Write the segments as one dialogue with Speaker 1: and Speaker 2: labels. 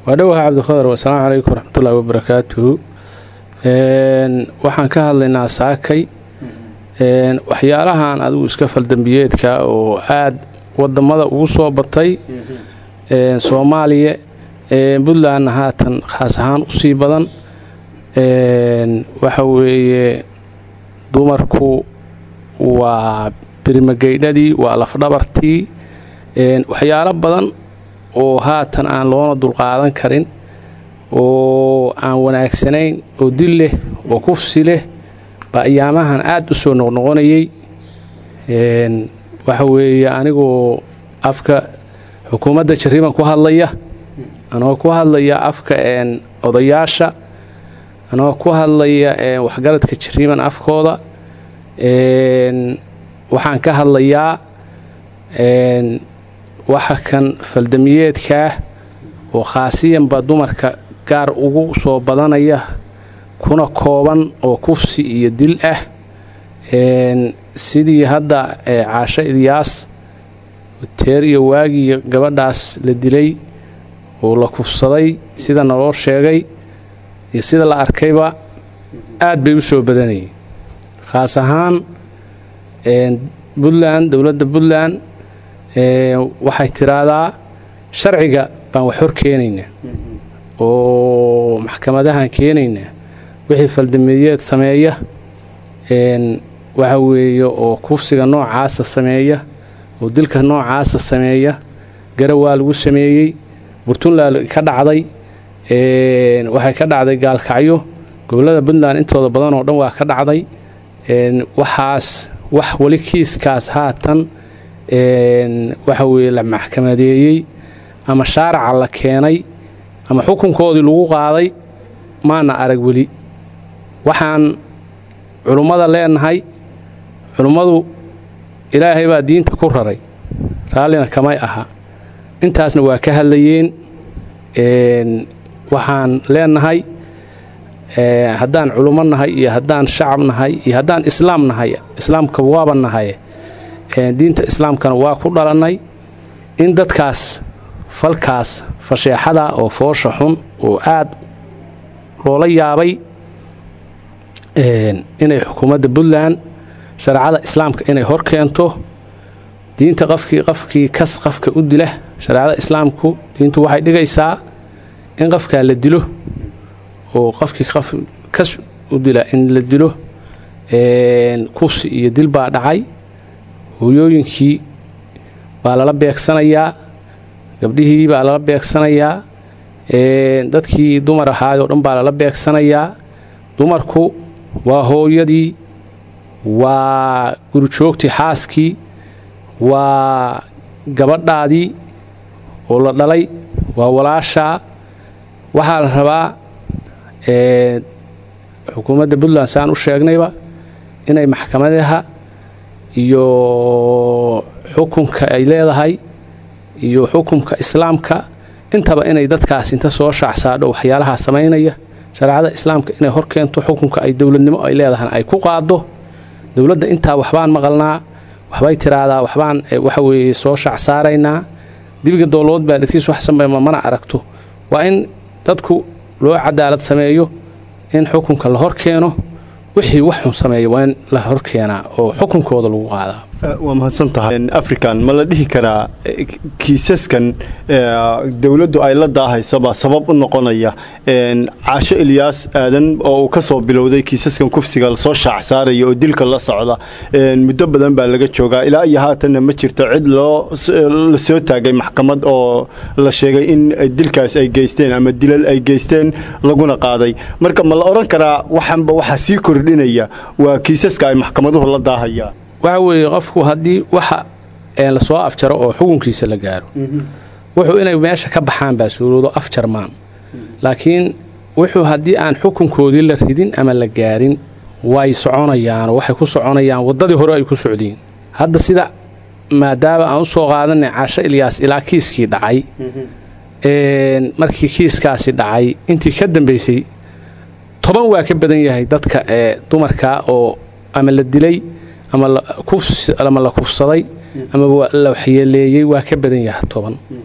Speaker 1: waa dhowaha cabdiqadar wasalaamu calaykum waraxmatullaahi wabarakaatuhu waxaan ka hadlaynaa saakay waxyaalahan adigu iska faldambiyeedka oo aada wadamada ugu soo batay soomaaliya puntlandna haatan khaas ahaan usii badan waxa weeye dumarku waa birimageydhadii waa lafdhabartii waxyaalo badan oo haatan aan loona dulqaadan karin oo aan wanaagsanayn oo dil leh oo kufsi leh baa ayaamahan aada u soo noqnoqonayay waxa weeye anigoo afka xukuumadda jariban ku hadlaya anagoo ku hadlaya afka odayaasha anagoo ku hadlaya waxgaradka jariban afkooda waxaan ka hadlayaa waxa kan faldamiyeedkaah oo khaasiyanba dumarka gaar ugu soo badanaya kuna kooban oo kufsi iyo dil ah sidii hadda caasho ilyaas teer iyo waagii gabadhaas la dilay oo la kufsaday sida naloo sheegay iyo sida la arkayba aad bay u soo badanayeen khaas ahaan puntland dowladda puntland waxay tiraahdaa sharciga baan wax hor keenaynaa oo maxkamadahan keenaynaa wixii faldamiyeed sameeya waxa weeye oo kufsiga noocaasa sameeya oo dilka noocaasa sameeya garawaa lagu sameeyey burtunland ka dhacday waxay ka dhacday gaalkacyo gobollada puntland intooda badan oo dhan waa ka dhacday waxaas wax weli kiiskaas haatan waxa weeye la maxkamadeeyey ama shaaraca la keenay ama xukunkoodii lagu qaaday maana arag weli waxaan culummada leenahay culummadu ilaahay baa diinta ku raray raallina kamay aha intaasna waa ka hadlayeen waxaan leenahay haddaan culummo nahay iyo haddaan shacab nahay iyo haddaan islaam nahay islaamka waaba nahay diinta islaamkana waa ku dhalannay in dadkaas falkaas fasheexada oo foosha xun oo aad loola yaabay inay xukuumadda puntland shareecada islaamka inay hor keento diinta qofkii qofkii kas qofka u dila shareecada islaamku diintu waxay dhigaysaa in qofkaa la dilo oo qofkii qof kas u dila in la dilo kufsi iyo dil baa dhacay hooyooyinkii baa lala beegsanayaa gabdhihii baa lala beegsanayaa dadkii dumar ahaayoo dhan baa lala beegsanayaa dumarku waa hooyadii waa gurijoogtii xaaskii waa gabadhaadii oo la dhalay waa walaashaa waxaa la rabaa xukuumadda puntland saan u sheegnayba inay maxkamadaha iyo xukunka ay leedahay iyo xukunka islaamka intaba inay dadkaas inta soo shaacsaadho waxyaalahaa samaynaya shareecada islaamka inay hor keento xukunka ay dowladnimo ay leedahana ay ku qaado dowladda intaa waxbaan maqalnaa waxbay tiraahdaa waxbaan waxa weeye soo shaacsaaraynaa dibiga doolood baa dhegtiis wax sameema mana aragto waa in dadku loo cadaalad sameeyo in xukunka la hor keeno wixii wax xun sameeya waa in la hor keenaa oo xukunkooda lagu qaadaa
Speaker 2: waa mahadsan tahay african ma la dhihi karaa kiisaskan dowladdu ay la daahaysaba sabab u noqonaya caasho ilyaas aadan oo uu ka soo bilowday kiisaskan kufsiga lasoo shaac saaraya oo dilka la socda muddo badan baa laga joogaa ilaa iyo haatanna ma jirto cid loo la soo taagay maxkamad oo la sheegay in dilkaas ay geysteen ama dilal ay geysteen laguna qaaday marka ma la odhan karaa waxanba waxaa sii kordhinaya waa kiisaska ay maxkamaduhu la daahayaan
Speaker 1: waxa weeye qofku haddii waxa lasoo afjaro oo xukunkiisa la gaaro wuxuu inay meesha ka baxaan baa suuroodo afjarmaan laakiin wuxuu haddii aan xukunkoodii la ridin ama la gaarin way soconayaan waxay ku soconayaan waddadii hore ay ku socdeen hadda sida maadaama aan u soo qaadanay caasho ilyaas ilaa kiiskii dhacay markii kiiskaasi dhacay intii ka dambaysay toban waa ka badan yahay dadka ee dumarka oo ama la dilay ama ama la kufsaday ama la waxyeeleeyey waa ka badan yahay toban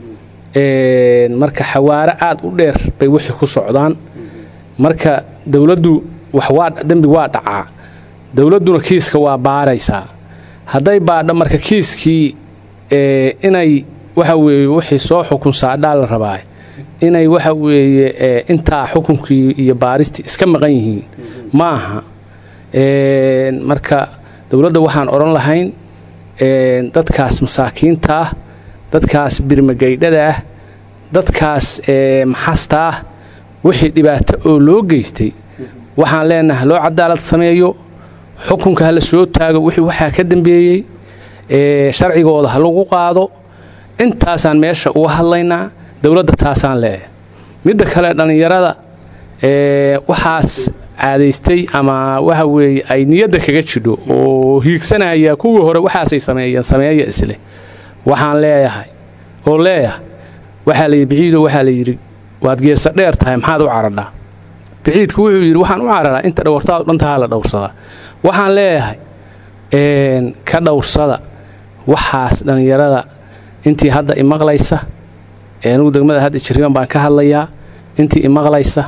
Speaker 1: marka xawaaro aada u dheer bay wixii ku socdaan marka dowladdu wax waa dembi waa dhacaa dowladduna kiiska waa baaraysaa hadday baadho marka kiiskii inay waxa weeye wixii soo xukun saadhaa la rabaa inay waxa weeye intaa xukunkii iyo baaristii iska maqan yihiin ma aha marka dowladda waxaan odhan lahayn dadkaas masaakiinta ah dadkaas birmagaydhada ah dadkaas maxasta ah wixii dhibaato oo loo geystay waxaan leenahay loo cadaalad sameeyo xukunka ha la soo taago wixii waxaa ka dambeeyey sharcigooda ha lagu qaado intaasaan meesha uga hadlaynaa dowladda taasaan leeyahay midda kale dhallinyarada waxaas caadaystay ama waxa weeye ay niyadda kaga jidho oo hiigsanaya kuwii hore waxaasay sameeyeen sameeya isleh waxaan leeyahay oo leeyahay waxaa layidhi biciido waxaa la yidhi waad geesa dheer tahay maxaad u caradhaa biciidku wuxuu yidhi waxaan u cararaa inta dhowrtaad dhantahaa la dhowrsadaa waxaan leeyahay ka dhowrsada waxaas dhallinyarada intii hadda imaqlaysa anugu degmada hadda jirriban baan ka hadlayaa intii imaqlaysa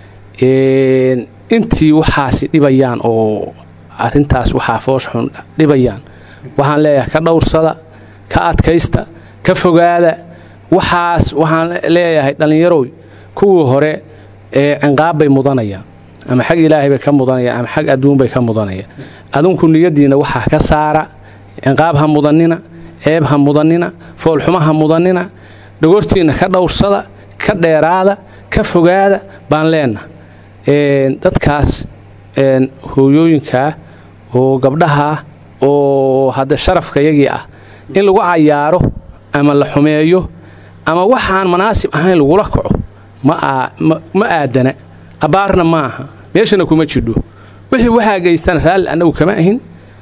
Speaker 1: intii waxaasi dhibayaan oo arintaas waxaa foosxun dhibayaan waxaan leeyahay ka dhowrsada ka adkaysta ka fogaada waxaas waxaan leeyahay dhallinyarow kuwii hore cinqaab bay mudanayaan ama xag ilaahay bay ka mudanayaan ama xag adduun bay ka mudanayaan adinku niyadiinna waxaa ka saara cinqaab ha mudanina ceeb ha mudanina foolxuma ha mudanina dhogortiinna ka dhowrsada ka dheeraada ka fogaada baan leenaha dadkaas hooyooyinkaa oo gabdhahaa oo hadda sharafka yagii ah in lagu cayaaro ama la xumeeyo ama waxaan manaasib ahayn lagula kaco ma aadana abbaarna ma aha meeshana kuma jidho wixii waxaa geystana raalli annagu kama ahin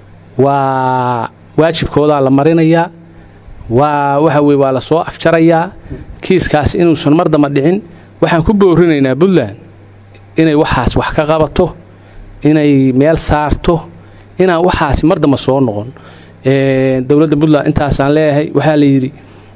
Speaker 1: waa waajibkoodaa la marinayaa waa waxa weye waa la soo afjarayaa kiiskaas inuusan mar damba dhicin waxaan ku boorinaynaa puntland inay waxaas wax ka qabato inay meel saarto inaan waxaasi mar damba soo noqon dowladda puntland intaasaan leeyahay waxaa la yidhi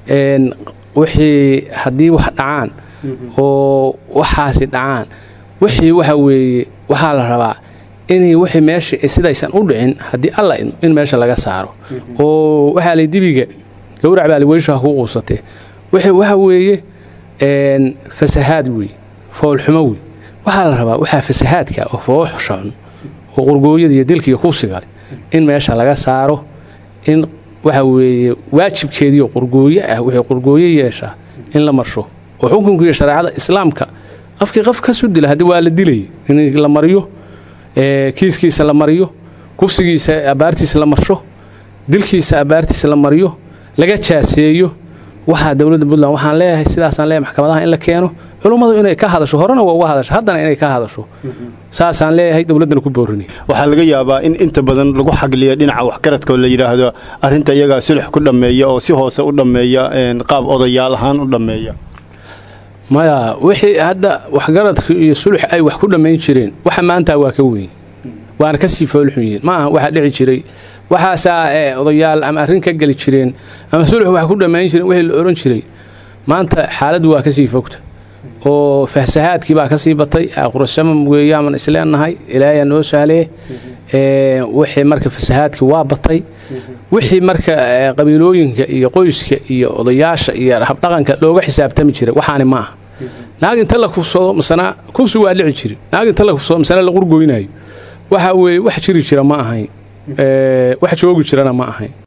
Speaker 1: wixii haddii wax dhacaan oo waxaasi dhacaan wixii waxa weeye waxaa la rabaa inay wixii meesha sidaysan u dhicin haddii alla in meesha laga saaro oo waxaa lay dibiga gowrac baa liweyshaha ku quusatee wixii waxa weeye fasahaad wey foolxumo wey waxaa la rabaa waxaa fasahaadka oo fooxsha xun oo qurgooyada iyo dilkiiyo kusigale in meesha laga saaro in waxa weeye waajibkeediioo qurgooyo ah wixii qurgooyo yeeshaa in la marsho oo xukunka iyo shareecada islaamka qofkii qof ka sudila haddii waa la dilaya in la mariyo kiiskiisa la mariyo kufsigiisa abbaartiisa la marsho dilkiisa abbaartiisa la mariyo laga jaaseeyo waxaa dowladda puntland waxaan leeyahay sidaasaan leeyahay maxkamadaha in la keeno culummadu inay ka hadasho horena waa uga hadasho haddana inay ka hadasho saasaan leeyahay dowladdana ku boorinay
Speaker 2: waxaa laga yaabaa in inta badan lagu xagliyo dhinaca waxgaradka oo la yidhaahdo arrinta iyagaa sulux ku dhammeeya oo si hoose u dhammeeya qaab odayaal ahaan u dhammeeya
Speaker 1: maya wixii hadda waxgaradka iyo sulux ay wax ku dhammayn jireen waxa maanta waa ka weyn waana ka sii foolxun yihiin maaha waxaa dhici jiray waxaasaa odayaal ama arrin ka geli jireen ama sulux wax ku dhammayn jireen wixii la ohan jiray maanta xaaladdu waa kasii fogta oo fahsahaadkii baa kasii batay qurashama weeyaaman isleenahay ilaayaa noo sahlee wixii marka fasahaadkii waa batay wixii marka qabiilooyinka iyo qoyska iyo odayaasha iyo habdhaqanka looga xisaabtami jiray waxaani ma aha naag inta la kufsado masana kufsi waa dhici jiri naag inta la kufsado masana la qurgoynayo waxa weeye wax jiri jira ma ahayn wax joogi jirana ma ahayn